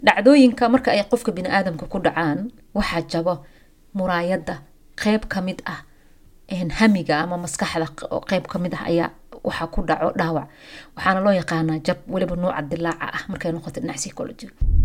dhacdooyinka marka ay qofka biniaadamka ku dhacaan waxaa jabo muraayada qeyb kamid ah hamiga ama maskaxda qeyb kamid ah ayaa waxaa ku dhaco dhaawac waxaana loo yaqaanaa jab weliba nuuca dilaaca ah markay noqoto dhinac psychology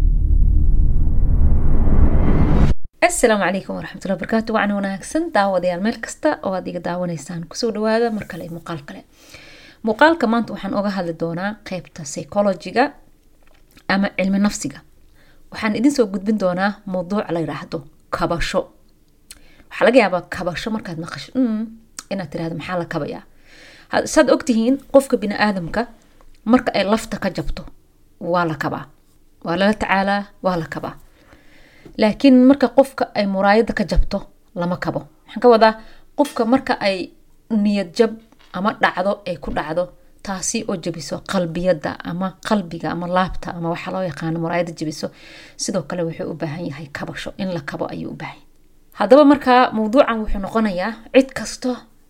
asalaamu calaykum waraxmatullahi barakaatu wacna wanaagsan daawadayaal meel kasta oo aad iga daawanaysaan kusoo dhawaada mar kale muuqaal kale muuqaalka maanta waxaan oga hadli doonaa qeybta psychologiga ama cilmi nafsiga waxaan idin soo gudbin doonaa mawduuc la yiraahdo kabasho waxaa laga yaabaa kabasho markaad maqasho inaad tirahdo maxaa la kabayaa saad ogtihiin qofka biniaadamka marka ay lafta ka jabto waa la kabaa waa lala tacaalaa waa la kabaa laakiin marka qofka ay muraayada ka jabto lama kabo waxaan ka wadaa qofka marka ay niyad jab ama dhacdo ay ku dhacdo taasi oo jabiso qalbiyada ama qalbiga ama laabta ama waxaa loo yaqaano muraayada jabiso sidoo kale wuxuu u baahan yahay kabasho in la kabo ayuu u baahan haddaba markaa mawduucan wuxuu noqonayaa cid kasto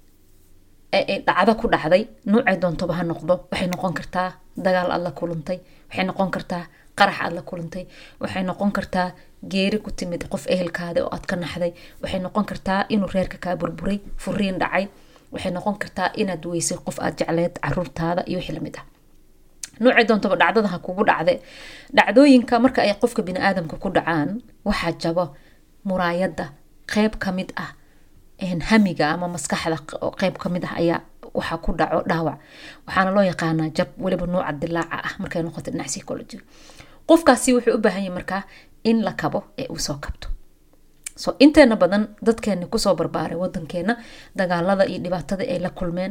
ee dhacdo ku dhacday nuucay doontoba ha noqdo waxay noqon kartaa dagaal aad la kulantay waxay noqon kartaa qarax aad la kulantay waxay noqon kartaa geeri ku timid qof ehelkaada oo aad ka naxday waxay noqon kartaa inuu reerka kaa burburay furiin dhacay waxay noqon kartaa inaad weysay qof aad jecleed caruurtaada iyo wixii lamid ah nuucay doontaba dhacdada ha kugu dhacde dhacdooyinka marka ay qofka biniaadamka ku dhacaan waxaa jabo muraayada qeyb kamid ah hamiga ama maskaxda qeyb kamid ah ayaa waxaa ku dhaco dhaawac waxaana loo yaqaanaa jab weliba nuuca dilaaca ah markay noqoto dhinac psychology qofkaasi wuxuu u baahan yahay markaa in la kabo ee uu soo kabto so inteena badan dadkeeni kusoo barbaaray wadankeena dagaalada iyo dhibaatada ay la kulmeen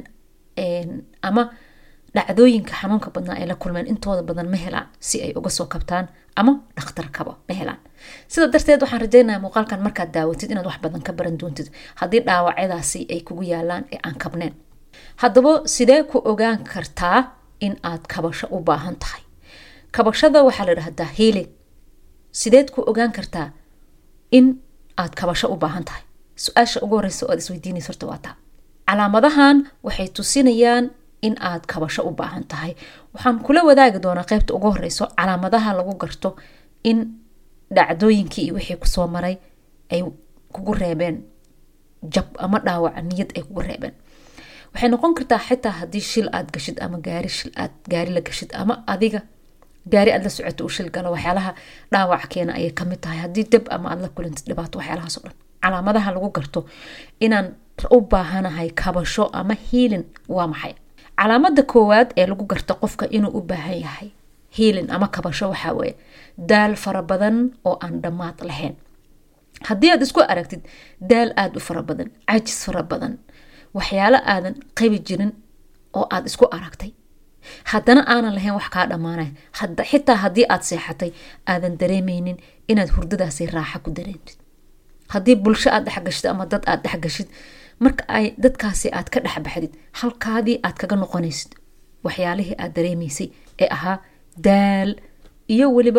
ama dhacdooyinka xanuunka badnaa ay la kulmeen intooda badan ma helaan si ay uga soo kabtaan ama dhakhtar kabo ma helaan sida darteed waxaan rajeynaya muuqaalkan markaad daawatid inaad wax badan ka baran doontid haddii dhaawacyadaasi ay kugu yaalaan ee aan kabneen haddaba sidee ku ogaan kartaa in aad kabasho u baahan tahay kabashada waxaa la dhahdaa healing sideed ku ogaan kartaa in aad kabasho u baahan tahay su-aasha ugu horeysa oo aad isweydiinaysa horta waa taa calaamadahan waxay tusinayaan in aad kabasho u baahan tahay waxaan kula wadaagi doonaa qeybta ugu horeyso calaamadaha lagu garto in dhacdooyinkii iyo wixii kusoo maray ay kugu reebeen jab ama dhaawac niyad ay kugu reebeen waxay noqon kartaa xitaa haddii shil aad gashid ama gaari shil aad gaari la gashid ama adiga gaari aad la socoto uu shil galo waxyaalaha dhaawac keena ayay kamid tahay haddii dab ama aad la kulantid dhibaato waxyaalahaas o dhan calaamadaha lagu garto inaan u baahanahay kabasho ama hiilin waa maxay calaamada koowaad ee lagu garto qofka inuu u baahan yahay hiilin ama kabasho waxaa weeye daal fara badan oo aan dhammaad lahayn haddii aad isku aragtid daal aada u fara badan cajis fara badan waxyaalo aadan qabi jirin oo aad isku aragtay haddana aanan lahayn wax kaa dhammaanay xitaa haddii aad seexatay aadan dareemeynin inaad hurdadaasi raaxa ku dareentid haddii bulsho aad dhexgashid ama dad aad dhexgashid marka ay dadkaasi aad ka dhexbaxdid halkaadii aad kaga noqonaysid waxyaalihii aad dareemaysay ee ahaa daal iyo weliba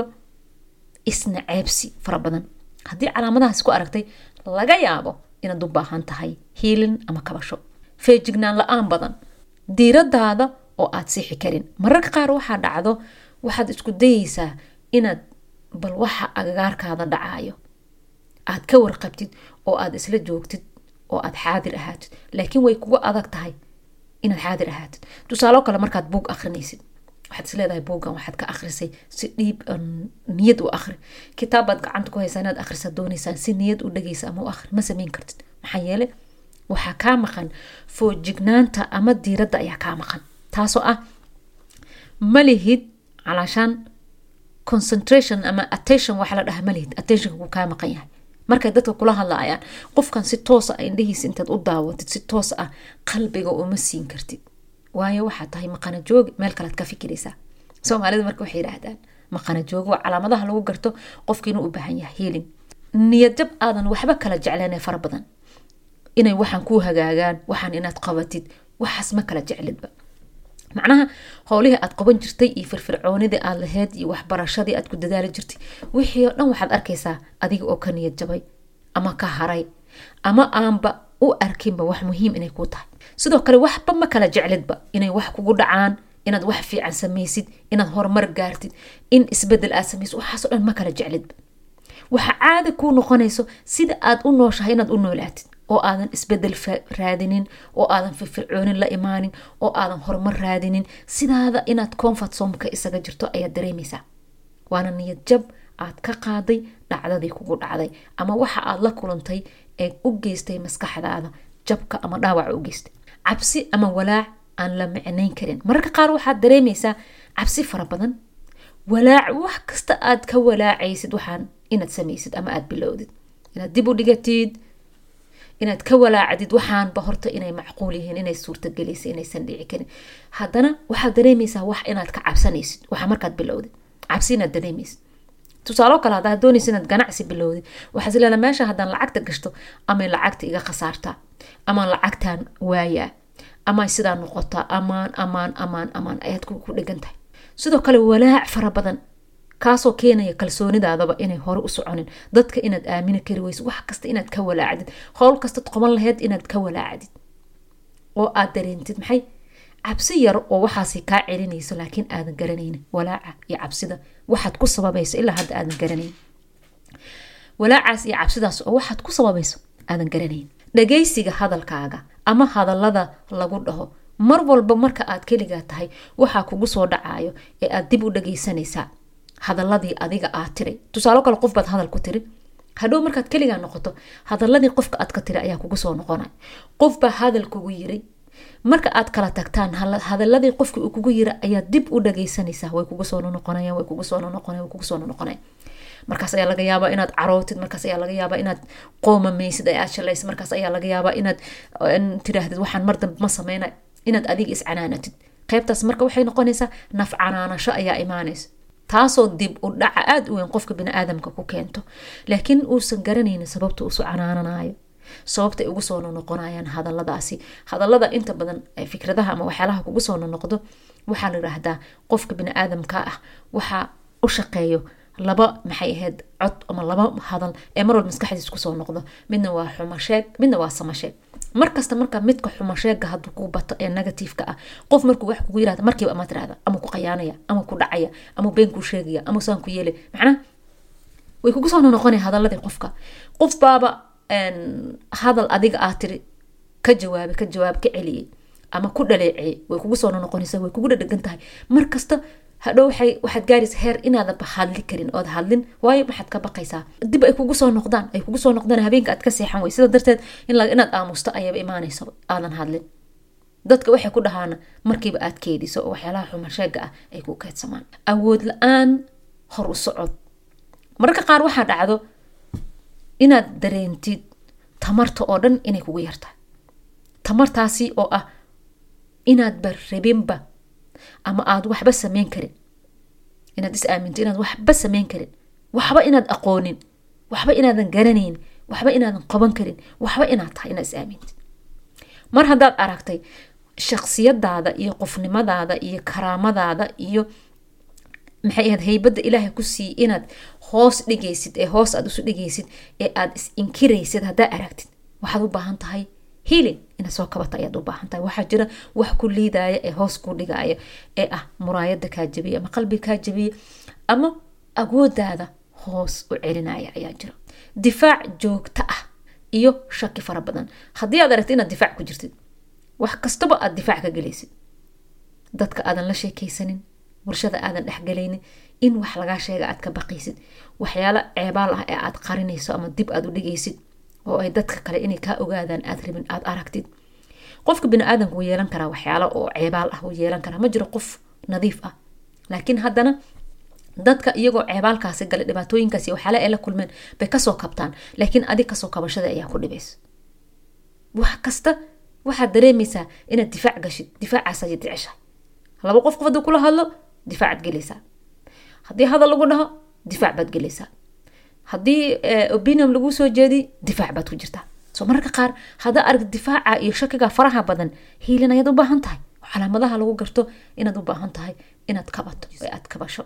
isna ceebsi fara badan haddii calaamadahaas ku aragtay laga yaabo inaad u baahan tahay hiilin ama kabasho feejignaan la-aan badan diiradaada oo aad siixi karin mararka qaar waxaa dhacdo waxaad isku dayeysaa inaad bal waxa agagaarkaada dhacaayo aad ka warqabtid oo aad isla joogtid oo aad xaadir ahaatid laakiin way kugu adag tahay inaad xaadir ahaatid tusaalo kale markaad buug akrinaysid waxaad isleedahay buuggan waxaad ka akrisay si dhiib niyad u akri kitaabaad gacanta ku haysaa inaad akhrisa doonaysaan si niyad u dhageysa ama u akri ma sameyn kartid maxaa yeele waxaa kaa maqan foojignaanta ama diiradda ayaa kaa maqan taasoo ah malihid calaashaan concentration ama attention waxa la dhaha malihid attentionka ku kaa maqan yahay markay dadka kula hadlaayaan qofkan si toosa a indhahiisa intaad u daawatid si toos ah qalbiga uma siin kartid waayo waxaa tahay maqana joogi meel kalead ka fikiraysaa soomaalida marka waxay yidhaahdaan maqana joogi waa calaamadaha lagu garto qofka inuu u baahan yahay hiilin niyadjab aadan waxba kala jecleen fara badan inay waxaan kuu hagaagaan waxaan inaad qabatid waxaas ma kala jeclidba macnaha howlihii aad qaban jirtay iyo firfircoonidii aad laheyd iyo waxbarashadii aad ku dadaali jirtay wixii oo dhan waxaad arkaysaa adiga oo ka niyad jabay ama ka haray ama aanba u arkinba wax muhiim inay kuu tahay sidoo kale waxba ma kala jeclidba inay wax kugu dhacaan inaad wax fiican samaysid inaad horumar gaartid in isbedel aad samaysid waxaasoo dhan ma kala jeclidba waxa caada kuu noqonayso sida aad u nooshahay inaad u noolaatid oo aadan isbedel raadinin oo aadan firfircoonin la imaanin oo aadan horumar raadinin sidaada inaad comfort somka isaga jirto ayaad dareemaysaa waana niyad jab aad ka qaaday dhacdadii kugu dhacday ama waxa aad la kulantay ee u geystay maskaxdaada jabka ama dhaawaca u geystay cabsi ama walaac aan la micnayn karin mararka qaar waxaad dareemaysaa cabsi fara badan walaac wax kasta aad ka walaacaysid waxaan inaad samaysid ama aad bilowdid inaad dib u dhigatid inaad ka walaacdid waxaanba horta inay macquul yihiin inay suurtagelaysa inaysan dhici karin haddana waxaad dareemaysaa wax inaad ka cabsanaysid waxa markaad bilowdid cabsi inaad dareemaysid tusaalo kale haddaad doonaysa inaad ganacsi bilowdid waxaad isleedahay meesha haddaan lacagta gashto amay lacagta iga khasaartaa amaan lacagtaan waayaa ama sidaa noqotaa amaan amaan amaan amaan ayaad ku dhegan tahay sidoo kale walaac fara badan kaasoo keenaya kalsoonidaadaba inay hore u soconin dadka inaad aamini kari weyso wax kasta inaad ka walaacdid howl kastaad qoban laheyd inaad ka walaacdid oo aad dareentid maxay cabsi yar oo waxaasi kaa celinayso laakiin aadan garanaynin walaaca iyo cabsida waxaad ku sababayso ilaa hadda aadan garanayn walaacaas iyo cabsidaas oo waxaad ku sababayso aadan garanayn dhagaysiga hadalkaaga ama hadallada lagu dhaho mar walba marka aad keligaa tahay waxaa kugu soo dhacayo ee aad dib u dhagaysanaysaa hadaladii adiga aad tiray tusaalo kale qof baad hadal ku tiri hadhow markaad keligaa noqoto hadaladii qofka aad ka tiri ayaa kugu soo noqonay qofbaa hadal kugu yiray marka aad kala tagtaan hadaladii qofki uu kugu yira ayaad dib u dhagaysanaysaa way kugu soo noqonaya way kugu soo noqonaya way kugu soo noqonaya markaas ayaa laga yaabaa inaad carootid markaas ayaa laga yaabaa inaad qoomamaysid ee aad shalaysid markaas ayaa laga yaabaa inaad tiraahdid waxaan mar dambe ma sameynay inaad adiga iscanaanatid qaybtaas marka waxay noqonaysaa naf canaanasho ayaa imaanaysa taasoo dib u dhaca aada u weyn qofka biniaadamka ku keento laakiin uusan garanaynin sababta uusu canaananayo sababta ay ugu soo nonoqonayaan hadaladaasi hadalada inta badan fikradaha ama waxyaalaha kugu soo nonoqdo waxaa la yiraahdaa qofka biniaadamka ah waxaa u shaqeeyo laba maxay ahayd cod ama laba hadal ee mar walba maskaxdiis kusoo noqdo midna waa xumasheeg midna waa samasheeg markasta marka midka xumasheega haduu ku bato ee negativeka ah qof markuu wax kugu yirahda markiiba ama tirahda ama ku qayaanaya ama ku dhacaya ama been kuu sheegaya ama saan ku yeelay macnaha way kugu soo noqonaya hadaladii qofka qof baaba hadal adiga aad tiri ka jawaabay ka jawaab ka celiyey ama ku dhaleeciyey way kugu soo noqonaysa way kugu dhadhegan tahay markasta hadhow waxay waxaad gaaraysa heer inaadan hadli karin ood hadlin waayo maxaad ka baqaysaa dib ay kugu soo noqdaan ay kugu soo noqdaan habeenka aad ka seexan wey sida darteed inaad aamusto ayaba imaanaysa aadan hadlin dadka waxay ku dhahaana markiiba aad keediso oo waxyaalaha xumasheega ah ay ku keedsamaan awood la-aan hor u socod mararka qaar waxaa dhacdo inaad dareentid tamarta oo dhan inay kugu yartahay tamartaasi oo ah inaadba rabinba ama aada waxba sameyn karin inaad is aaminto inaad waxba sameyn karin waxba inaad aqoonin waxba inaadan garanayn waxba inaadan qaban karin waxba inaad tahay inaad is aamintid mar haddaad aragtay shaksiyadaada iyo qofnimadaada iyo karaamadaada iyo maxay ahayd haybadda ilaahay ku siiyey inaad hoos dhigaysid ee hoos aad isu dhigaysid ee aad is inkiraysid haddaa aragtid waxaad u baahan tahay healing inaad soo kabata ayaad u baahan tahay waxaa jira wax ku liidaya ee hoos ku dhigaya ee ah muraayada kaa jabiya ama qalbiga kaa jabiya ama awoodaada hoos u celinaya ayaa jira difaac joogto ah iyo shaki fara badan haddii aad aragtid inaad difaac ku jirtid wax kastaba aad difaac ka gelaysid dadka aadan la sheekaysanin bulshada aadan dhexgalaynin in wax lagaa sheega aad ka baqaysid waxyaalo ceebaal ah ee aad qarinayso ama dib aad u dhigaysid oo ay dadka kale inay kaa ogaadaan aad rabin aad aragtid qofka biniaadanka wuu yeelan karaa waxyaalo oo ceebaal ah wuu yeelan karaa ma jiro qof nadiif ah laakiin haddana dadka iyagoo ceebaalkaasi gale dhibaatooyinkaasi waxyaala ay la kulmeen bay kasoo kabtaan laakiin adig kasoo kabashada ayaa ku dhibaysa wax kasta waxaad dareemaysaa inaad difaac gashid difaacaas ayaad jeceshahay laba qof qof hadduu kula hadlo difaacaad gelaysaa haddii hadal lagu dhaho difaac baad gelaysaa haddii opinion laguu soo jeediy difaac baad ku jirtaa soo mararka qaar haddaa arag difaaca iyo shakiga faraha badan hiilin ayaad u baahan tahay calaamadaha lagu garto inaad u baahan tahay inaad kabato ee aad kabasho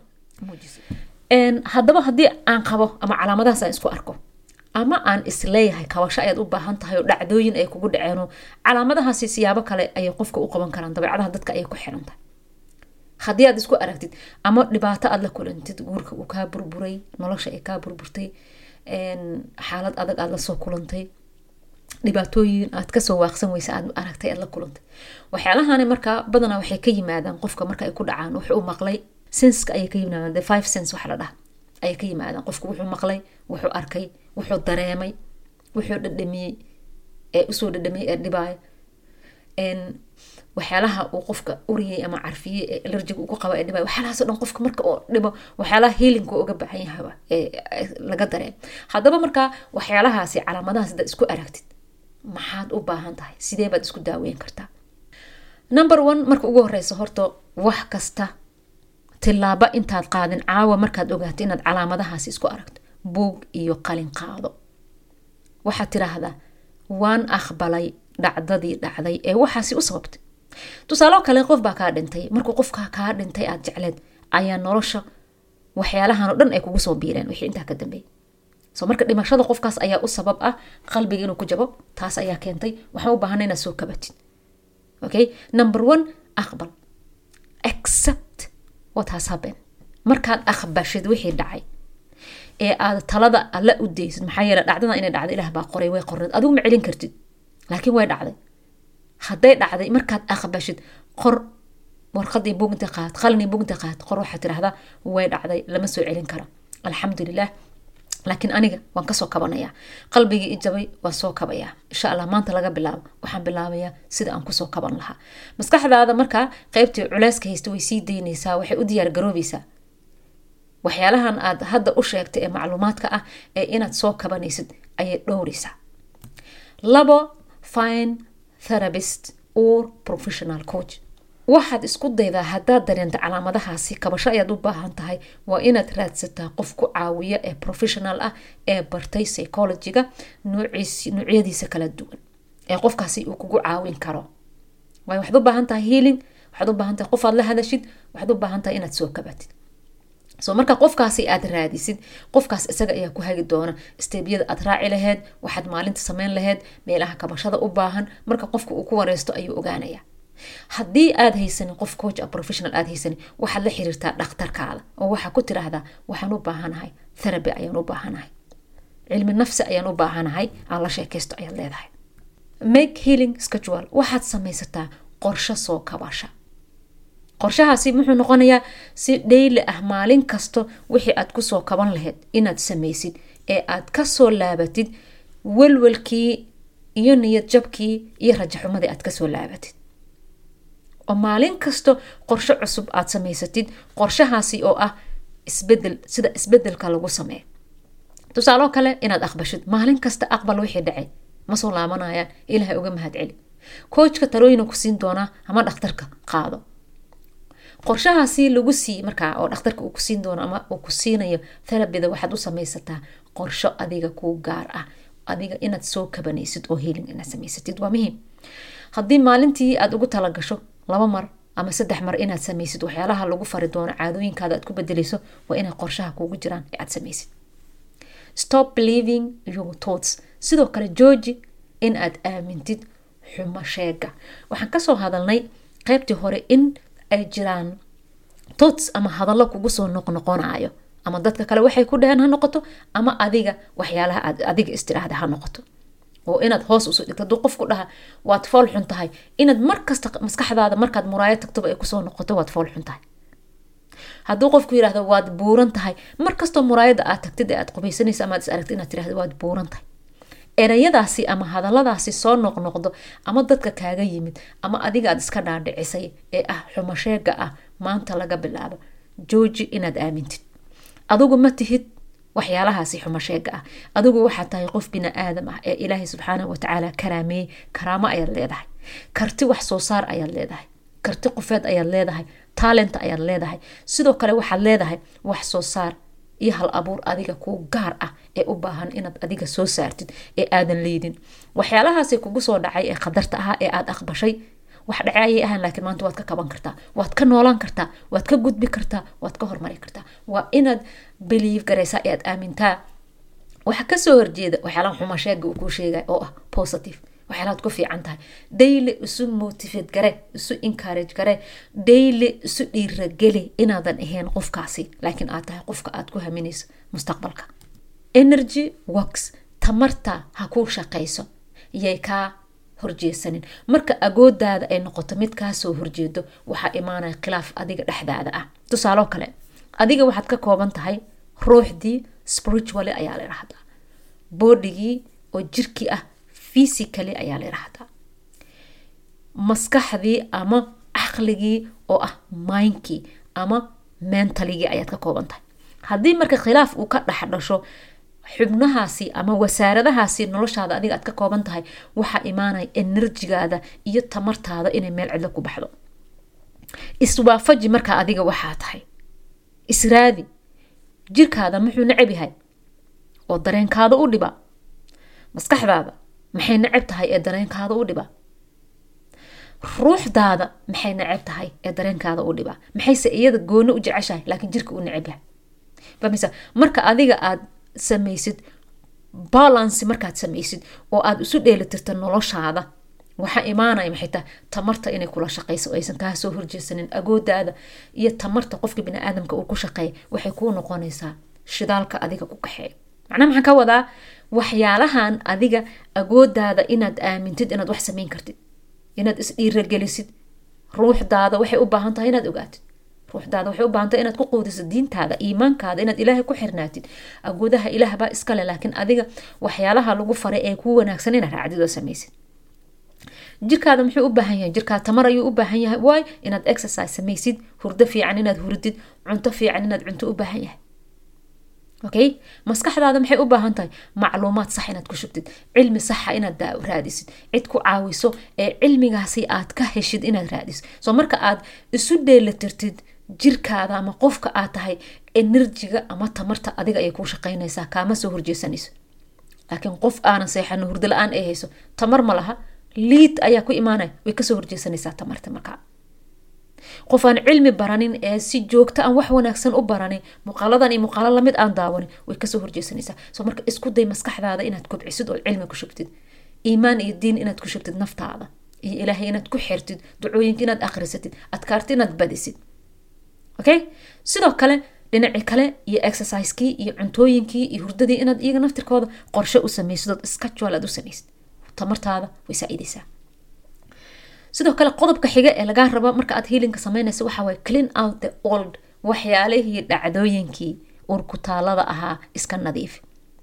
haddaba haddii aan qabo ama calaamadahaas aan isku arko ama aan isleeyahay kabasho ayaad u baahan tahay oo dhacdooyin ay kugu dhaceeno calaamadahaasi siyaabo kale ayay qofka u qaban karaan dabeecadaha dadka ayay ku xiran tahay haddii aad isku aragtid ama dhibaato aad la kulantid guurka uu kaa burburay nolosha ay kaa burburtay xaalad adag aad lasoo kulantay dhibaatooyin aad kasoo waaqsan weysa aad aragtay aad la kulantay waxyaalahani markaa badanaa waxay ka yimaadaan qofka marka ay ku dhacaan wuxuu maqlay senska ayay ka yimaadaan the five sense waxa la dhaha ayay ka yimaadaan qofku wuxuu maqlay wuxuu arkay wuxuu dareemay wuxuu dhadhamiyey ee usoo dhadhamiyey ee dhibaayo waxyaalaha uu qofka uriyey ama carfiyey ee alerjiga ugu qaba ee dhibaayo waxyaalahaas o dhan qofka marka oo dhibo waxyaalaha healinka uga baahan yahaba ee laga dareem haddaba markaa waxyaalahaasi calaamadahaas hadaad isku aragtid maxaad u baahan tahay sidee baad isku daaweyn kartaa number one marka ugu horeysa horta wax kasta tilaabo intaad qaadin caawa markaad ogaato inaad calaamadahaasi isku aragto buug iyo qalin qaado waxaad tiraahdaa waan aqbalay dhacdadii dhacday ee waxaasi u sababtay tusaaloo kale qof baa kaa dhintay markuu qofkaa kaa dhintay aad jecleed ayaa nolosha waxyaalahan o dhan ay kugu soo biireen wixii intaa ka dambeeyay so marka dhimashada qofkaas ayaa u sabab ah qalbiga inuu ku jabo taas ayaa keentay waxaan u baahana inaad soo kabatid okay number one aqbal accept what has happened markaad aqbashid wixii dhacay ee aad talada alla u daysid maxaa yeele dhacdada inay dhacday ilaah baa qoray way qorneed adigu ma celin kartid laakiin way dhacday hadday dhacday markaad aqbashid qor warqadii buginta qaad qalini buginta qaad qor waxaad tirahdaa way dhacday lama soo celin kara alxamdulilah laakiin aniga waan kasoo kabanayaa qalbigii ijabay waan soo kabayaa insha allah maanta laga bilaabo waxaan bilaabayaa sida aan kusoo kaban lahaa maskaxdaada markaa qeybtii culeyska haysta way sii daynaysaa waxay u diyaar garoobeysaa waxyaalahan aad hadda u sheegtay ee macluumaadka ah ee inaad soo kabanaysid ayay dhowreysaa labo fine therapist or professional coach waxaad isku daydaa haddaad dareenta calaamadahaasi kabasho ayaad u baahan tahay waa inaad raadsataa qof ku caawiya ee professional ah ee bartay psychologiga nuucyadiisa kala duwan ee qofkaasi uu kugu caawin karo waay waxaad u baahan tahay healing waxaad u baahan tahay qof aad la hadashid waxaad u baahan tahay inaad soo kabatid so marka qofkaasi aad raadisid qofkaas isaga ayaa ku hagi doona steebyada aad raaci laheyd waxaad maalinta sameyn laheyd meelaha kabashada u baahan marka qofka uu ku wareysto ayuu ogaanaya haddii aad haysanin qof coach a professional aad haysanin waxaad la xiriirtaa dhakhtarkaada oo waxaa ku tiraahdaa waxaan u baahanahay therapy ayaan u baahanahay cilmi nafsi ayaan u baahanahay aan la sheekaysto ayaad leedahay make healing schedule waxaad samaysataa qorsho soo kabasha qorshahaasi muxuu noqonayaa si dhayli ah maalin kasto wixii aad kusoo kaban lahayd inaad samaysid ee aad kasoo laabatid welwelkii iyo niyad jabkii iyo rajaxumadii aad kasoo laabatid oo maalin kasto qorsho cusub aad samaysatid qorshahaasi oo ah isbedel sida isbedelka lagu sameeyo tusaaloo kale inaad aqbashid maalin kasta aqbal wixii dhacay ma soo laabanayaan ilaahay uga mahad celi koojka talooyina ku siin doonaa ama dhakhtarka qaado qorshahaasi lagu sii markaa oo dhakhtarka uu ku siin doono ama uu ku siinayo therabida waxaad u samaysataa qorsho adiga kuu gaar ah adiga inaad soo kabanaysid oo healing inaad samaysatid waa muhiim haddii maalintii aad ugu talagasho laba mar ama saddex mar inaad samaysid waxyaalaha lagu fari doono caadooyinkaada aad ku bedeleyso waa inay qorshaha kuugu jiraan ee aad samaysid stop believing your thoughts sidoo kale jooji in aad aamintid xumo sheega waxaan kasoo hadalnay qeybtii hore in ay jiraan thoughts ama hadallo kugu soo noqnoqonayo ama dadka kale waxay ku dhaheen ha noqoto ama adiga waxyaalaha aad adiga istiraahda ha noqoto oo inaad hoos usoo dhigto haduu qofku dhaha waad fool xun tahay inaad markasta maskaxdaada markaad muraayo tagtoba ay kusoo noqoto waad fool xun tahay hadduu qofku yirahdo waad buuran tahay markastoo muraayada aad tagtid ee aad qubaysanaysa ama aad is aragtid inaad tirahdo waad buuran tahay erayadaasi ama hadalladaasi soo noqnoqdo ama dadka kaaga yimid ama adiga aad iska dhaadhicisay ee ah xumasheega ah maanta laga bilaabo jooji inaad aamintid adigu ma tihid waxyaalahaasi xumasheega ah adigu waxaad tahay qof bini aadam ah ee ilaahay subxaana watacaala karaameeyey karaamo ayaad leedahay karti wax soo saar ayaad leedahay karti qofeed ayaad leedahay taalent ayaad leedahay sidoo kale waxaad leedahay wax soo saar iyo hal abuur adiga kuu gaar ah ee u baahan inaad adiga soo saartid ee aadan leydin waxyaalahaasi kugu soo dhacay ee qadarta ahaa ee aad aqbashay wax dhace ayay ahaan laakiin maanta waad ka kaban kartaa waad ka noolaan kartaa waad ka gudbi kartaa waad ka hormari kartaa waa inaad believe garaysaa ee aad aamintaa waxa kasoo horjeeda waxyaalaha xumasheega uu kuu sheegay oo ah positive waxyaalaad ku fiican tahay daily isu motivate gare isu encourage gare daily isu dhiirageli inaadan ahayn qofkaasi laakiin aad tahay qofka aad ku haminayso mustaqbalka energy works tamarta ha kuu shaqayso yay kaa horjeesanin marka agoodaada ay noqoto mid kaasoo horjeedo waxaa imaanaya khilaaf adiga dhexdaada ah tusaaloo kale adiga waxaad ka kooban tahay ruuxdii spiritually ayaa la idhahdaa bodigii oo jirkii ah physically ayaa la idhahdaa maskaxdii ama caqligii oo ah mindkii ama mentaligii ayaad ka kooban tahay haddii marka khilaaf uu ka dhex dhasho xubnahaasi ama wasaaradahaasi noloshaada adiga aad ka kooban tahay waxaa imaanaya enerjigaada iyo tamartaada inay meel cidlo ku baxdo iswaafaji markaa adiga waxaa tahay israadi jirkaada muxuu necab yahay oo dareenkaada u dhiba maskaxdaada maxay necab tahay ee dareenkaada u dhiba ruuxdaada maxay necab tahay ee dareenkaada u dhiba maxayse iyada gooni u jeceshahay laakiin jirka u necab yahay famisa marka adiga aad samaysid balancy markaad samaysid oo aada isu dheelitirta noloshaada waxaa imaanaya maxay tahay tamarta inay kula shaqayso aysan kaa soo horjeesanin agoodaada iyo tamarta qofka biniaadamka uu ku shaqeeya waxay kuu noqonaysaa shidaalka adiga ku kaxeeya macnaha maxaan ka wadaa waxyaalahan adiga agoodaada inaad aamintid inaad wax samayn kartid inaad isdhiiragelisid ruuxdaada waxay u baahan tahay inaad ogaatid ruuxdaada waxay u baahan tahay inaad ku quudiso diintaada iimaankaada inaad ilaahay ku xirnaatid agoodaha ilaah baa iskale laakiin adiga waxyaalaha lagu faray ee kuu wanaagsan inaad raacdid oo samaysid jirkaada muxuu u baahan yahay jirkaada tamar ayuu u baahan yahay waay inaad exercise samaysid hurdo fiican inaad hurdid cunto fiican inaad cunto u baahan yahay okay maskaxdaada maxay u baahan tahay macluumaad sax inaad ku shubtid cilmi saxa inaad raadisid cid ku caawiso ee cilmigaasi aad ka heshid inaad raadisid soo marka aad isu dheelatirtid jirkaada ama qofka aad tahay enerjiga ama tamarta adiga ayay kuu shaqaynaysaa kaama soo horjeesanayso laakiin qof aanan seexano hurdo la-aan ay hayso tamar ma laha liid ayaa ku imaanaya way kasoo horjeesanaysaa tamarta markaa qof aan cilmi baranin ee si joogta aan wax wanaagsan u baranin muuqaaladan iyo muuqaalo lamid aan daawanin way kasoo horjeesanaysaa soo marka isku day maskaxdaada inaad kobcisid oo cilmi ku shubtid iimaan iyo diin inaad ku shubtid naftaada iyo ilaahay inaad ku xirtid ducooyinka inaad akhrisatid adkaarta inaad badisid okay sidoo kale dhinacii kale iyo exercisekii iyo cuntooyinkii iyo hurdadii inaad iyaga naftirkooda qorshe u samaysid ood schedule aad u samaysid tamartaada way saa-idaysaa sidoo kale qodobka xiga ee lagaa rabo marka aad hiilinka sameynaysa waxa waye clean out the old waxyaalihii dhacdooyinkii urkutaalada ahaa iska nadiif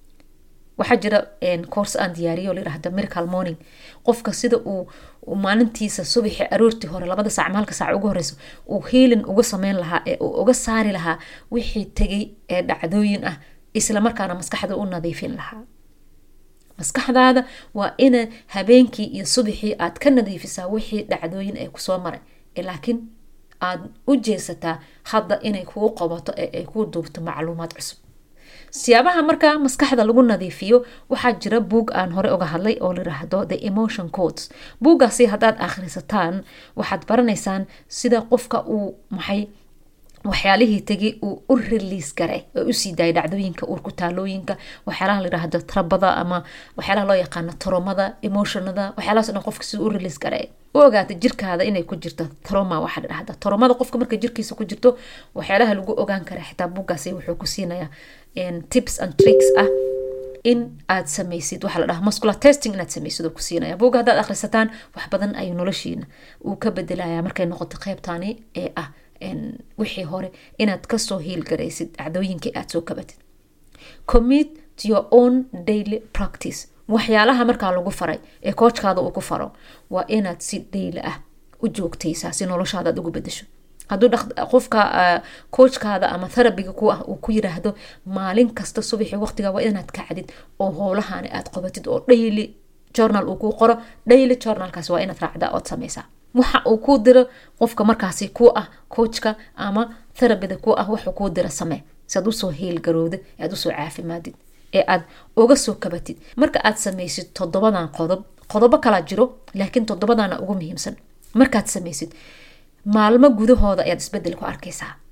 waxaa jira course aan diyaariyo layirahda miracle morning qofka sida uu maalintiisa subaxi aroortii hore labada saac maalka saac ugu horeyso uu hiilin uga sameyn lahaa ee uu uga saari lahaa wixii tegay ee dhacdooyin ah islamarkaana maskaxda u nadiifin lahaa maskaxdaada waa ina habeenkii iyo subaxii aad ka nadiifisaa wixii dhacdooyin ee kusoo maray laakiin aad u jeesataa hadda inay kuu qabato ee ay kuu duubto macluumaad cusub siyaabaha markaa maskaxda lagu nadiifiyo waxaa jira buug aan hore uga hadlay oo layiraahdo the emotion codes buuggaasi haddaad akhrisataan waxaad baranaysaan sida qofka uu maxay waxyaalihii tegay uu u release garay oo usii daayay dhacdooyinka urkutaalooyinka waxyaalaha layidhaahdo trabada ama waxyaalaha loo yaqaano tromada emotionada waxyaalahaas dhan qofka siduu u release garay u ogaata jirkaada inay ku jirto troma waxaa la dhahda tromada qofka marka jirkiisa ku jirto waxyaalaha lagu ogaan kara xitaa buuggaasi wuxuu ku siinayaa tips and tricks ah in aad samaysid waxaa la dhaha muscular testing inaad samaysid oo ku siinaya buugga haddaad akhrisataan wax badan ayuu noloshiina uu ka bedelaya markay noqoto qeybtani ee ah wixii hore inaad kasoo hiilgaraysid dhacdooyinkii aad soo kabatid commit to your own daily practice waxyaalaha markaa lagu faray ee koojkaada uu ku faro waa inaad si dhayli ah u joogtaysaa si noloshaada aad ugu bedesho hadduu qofka koojkaada ama therabiga ku ah uu ku yiraahdo maalin kasta subaxii waqtiga waa inaad kacdid oo howlahani aad qabatid oo daily journal uu kuu qoro daily journalkaas waa inaad raacdaa ood samaysaa waxa uu kuu diro qofka markaasi ku ah coachka ama therabida ku ah waxuu kuu dira samee si aad usoo hiilgarowdid ee aad usoo caafimaadid ee aad uga soo kabatid marka aad samaysid toddobadan qodob qodobo kalaa jiro laakiin toddobadana ugu muhiimsan markaad samaysid maalmo gudahooda ayaad isbedel ku arkaysaa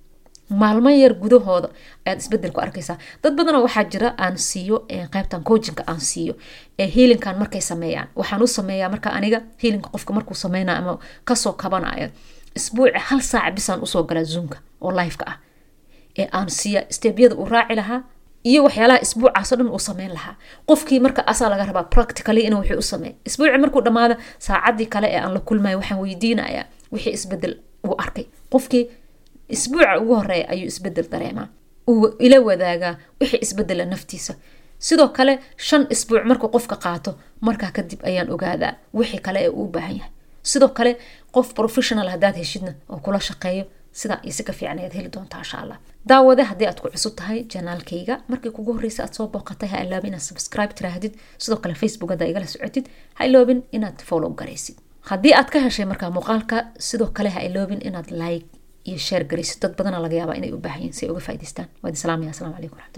maalmo yar gudahooda ayaad isbedel ku arkaysaa dad badanoo waxaa jira aan siiyo qaybtan coachinka aan siiyo ee hiilinkan markay sameeyaan waxaan u sameeyaa marka aniga hiilinka qofka markuu sameynayo ama kasoo kabanayo isbuuci hal saaca bisaan usoo galaa zoomka oo lifeka ah ee aan siiya stebyada uu raaci lahaa iyo waxyaalaha isbuucaasoo dhan uu sameyn lahaa qofkii marka asaa laga rabaa practically inuu wixii u sameey isbuuci markuu dhammaado saacadii kale ee aan la kulmayo waxaan weydiinayaa wixii isbedel uu arkay qofkii isbuuca ugu horeeya ayuu isbedel dareemaa uu ila wadaagaa wixii isbedela naftiisa sidoo kale shan isbuuc markuu qofka qaato markaa kadib ayaan ogaadaa wixii kale ee uu u baahan yahay sidoo kale qof professional haddaad heshidna oo kula shaqeeyo sidaa iyo si ka fiican ayaad heli doontaa insha allah daawade haddii aad ku cusub tahay janaalkayga markii kugu horreysa aad soo booqatay ha iloobin inaad subscribe tiraahdid sidoo kale facebook haddaa igala socotid ha iloobin inaad follow garaysid haddii aad ka heshay markaa muuqaalka sidoo kale ha iloobin inaad like iyo share garaysid dad badana laga yaabaa inay u baahan yihin si ay uga faa'idaystaan waad islaamaya asalaamu calaykum raxmat